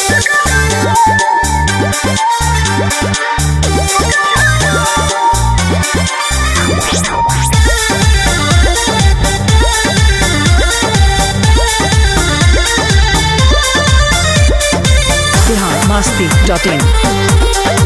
Bihar Masti dot इन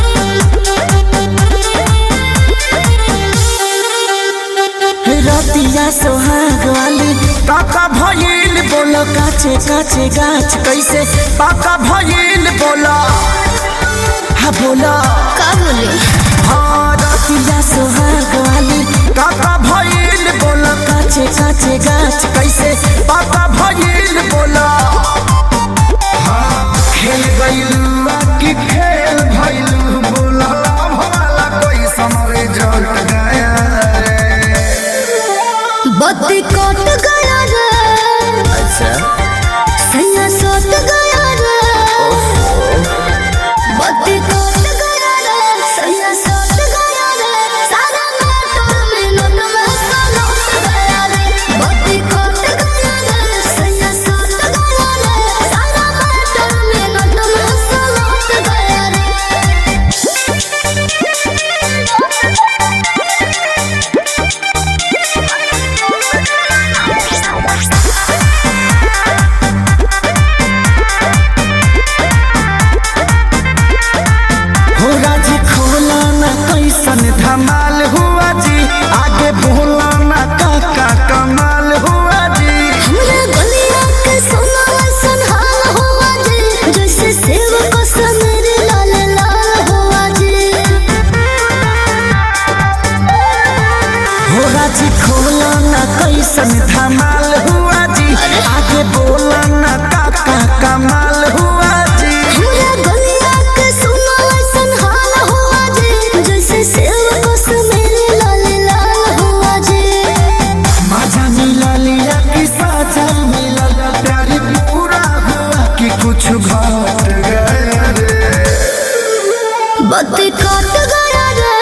रतिया सोहाग वाली पाका भइल बोलो काचे काचे गाछ कैसे पाका भइल बोलो हा बोलो का बोले हाँ रतिया सोहाग वाली पाका भइल बोलो काचे काचे गाछ कैसे पाका भइल बोलो हाँ, खेल गइलू की खेल भइलू बोलो भला कोई समरे जट गया रे बत्ती कट गया रे अच्छा सैया सट गया रे बत्ती कट गया रे सैया सट गया रे सारा मोटर में नट में सलट गया रे बत्ती कट गया रे सैया सट गया रे सारा मोटर में नट में सलट गया रे हो राजी खोला ना कैसन धमाल हुआ जी आगे बोला ना काका कमाल हुआ जी हमरा गलिया के सोना ऐसन हाल हुआ जी जैसे सेव को समेर लाल लाल हुआ जी हो राजी खोला ना कैसन धमाल हुआ जी आगे बोला ना काका कमाल हुआ जी हमरा गलिया के सोना ऐसन हाल हुआ जी जैसे सेव को समेर लाल लाल हुआ जी मजा मिला लिया कि साजा मिला प्यारी पूरा हुआ कि कुछ घट गया रे बत्ती कट गया रे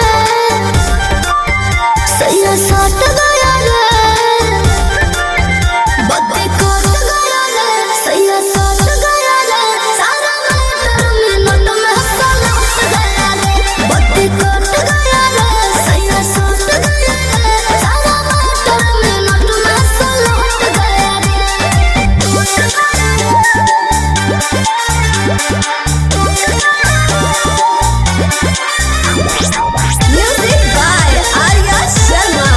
सैया सट गया रे बत्ती कट गया रे सैया सट गया रे सारा मोटर में नट में सलट गया रे बत्ती कट गया रे सैया सट गया रे सारा मोटर में नट में सलट गया रे music by Arya Sharma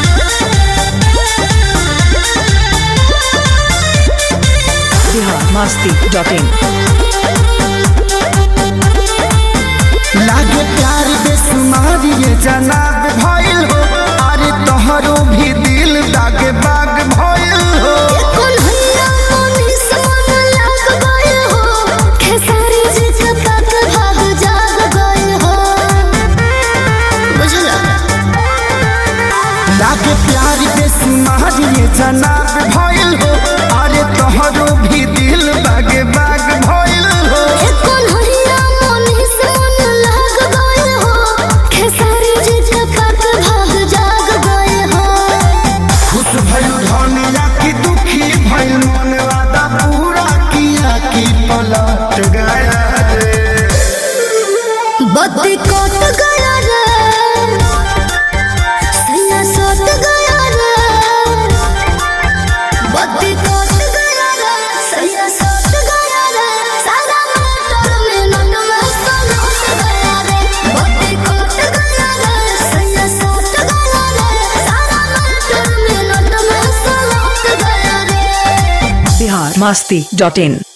Bihar Masti dot in लागे प्यार बेसुमार ये जनाब भइल हो अरे तोहरो भी दिल दागे बाग भइल हो कन्हैया मनीष मन लाग गए हो खेसारी जी के तक भाग जाग गए हो बुझला लागे प्यार बेसुमार ये जनाब भइल हो अरे तोहरो भी दिल दागे बाग भइल हो ए कन्हैया मनीष मन लाग गए हो खेसारी जी के तक भाग जाग गए हो खुश भइल धनिया की दुखी भइल मन वादा पूरा किया कि पलट गया रे बत्ती कट गया रे सैया सट गया रे बत्ती कट गया रे सैया सट गया रे सारा मोटर में नट में सलट गया रे बत्ती कट गया रे सैया सट गया रे सारा मोटर में नट में सलट गया रे बिहार मस्ती डॉट इन